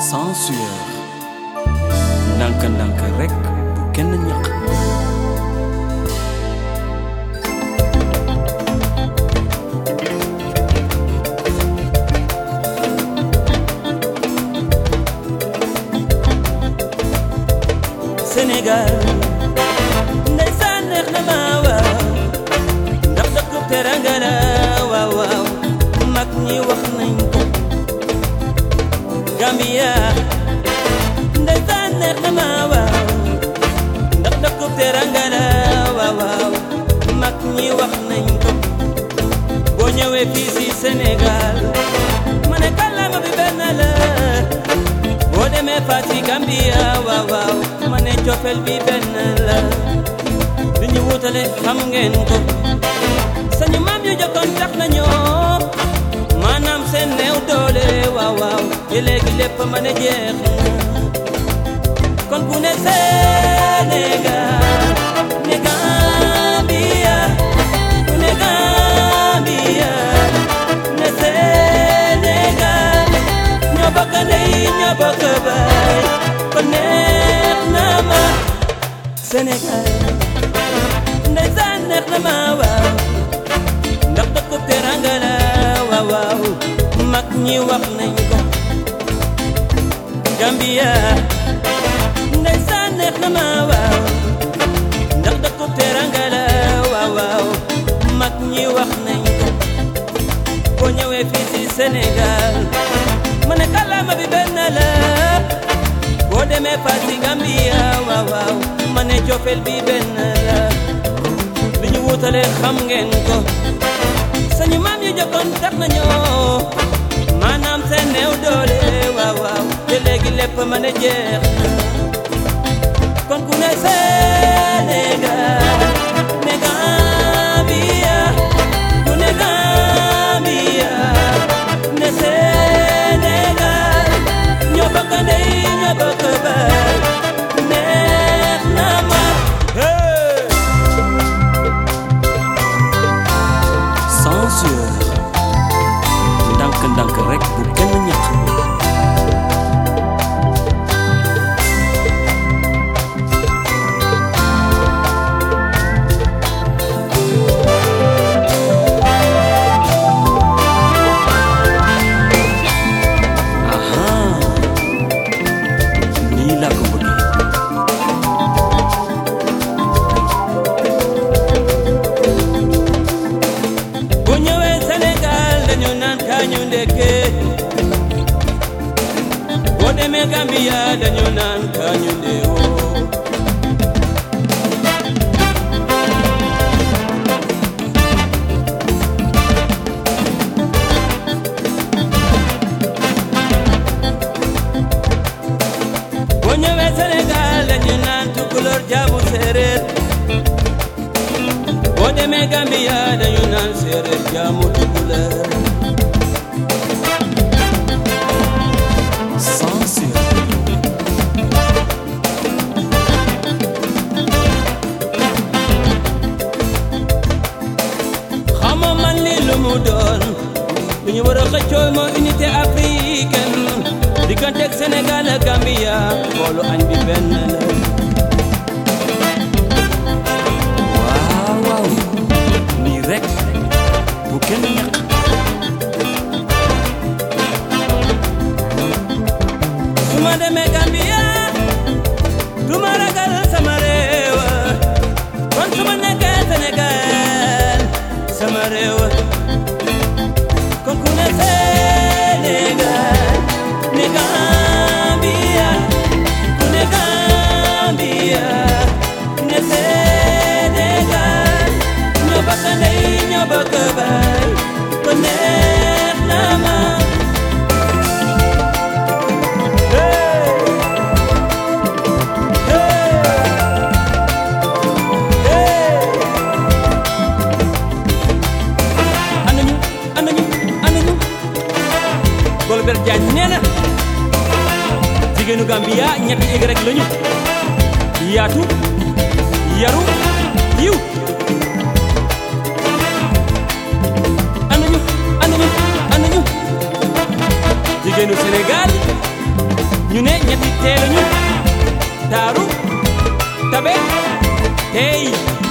sans sueur ndànk ndànk rekk bu kenn ñaq Sénégal ndeysaan neex na ma waaw ndax dëkkub teranga la waaw waaw mag ñi wax nañ ko Gambia ndeysaan neex na ma waaw ndax dëkkub teranga la waaw waaw mag ñi wax nañ ko boo ñëwee fii si Sénégal ma ne kàllaama bi benn la boo demee Fatick Gambia waaw waaw ma ne cofeel bi benn la li ñu wutale xam ngeen ko sañu maam yu jokkoon tax nañoo maanaam seen néew doole waaw waaw te léegi lépp ma ne jeex na kon bu ne Sénégal ne Gambia bu ne Gambia ne Sénégal ñoo bokk ndey ñoo bokk baay kon neex na ma Sénégal ndeysaan neex na ma waaw ndax dëkkub teranga la waaw waaw mag ñi wax nañ ko Gambia ndeysaan neex na ma waaw ndax dëkkub teranga la waaw waaw mag ñi wax nañ ko boo ñëwee fii si Sénégal ma ne kàllaama bi benn la boo demee Fatick Gambia waaw waaw ma ne cofeel bi benn la li ñu wutale xam ngeen ko sañu maam yu jokkoon tax nañoo maanaam seen néew doole waaw waaw te léegi lépp ma ne jeex na kon ku ne Sénégal ne Gambia ku ne Gambia ne Sénégal ñoo bokk ndey ñoo bokk baay neex na ma hey! sans sueur ndànk ndànk rekk bu kenn ñaq aha nii laa ko bëggee bu ñëwee Sénégal dañu naan kañu ndekke boo demee Gambia dañu naan kañu ndeewoo boo ñëwee Sénégal dañu naan tukulóor jaamu séeréer boo demee Gambia dañu naan séeréer jaamu tukulóor sans sueur xamoo man lii lu mu doon lu ñu war a xëccoo moo unité africaine digganteeg Sénégal ak Gambia boolu añ bi benn la waaw waaw nii rekk bu kenn ñaq su ma demee Gambia du ma ragal sama réew kon su ma nekkee Sénégal sama réew kon ku ne Sénégal ne Gambia ku ne Gambia ne Sénégal ñoo bokk ndey ñoo bokk baay kon neex na ma Hey! Hey! anañu anañu anañu Golbert Diagne nee na jigéenu Gambia ñetti yëg rek lañu yaatu yaru yiw anañu anañu anañu jigéenu Sénégal ñetti teelañu daaru tabe tey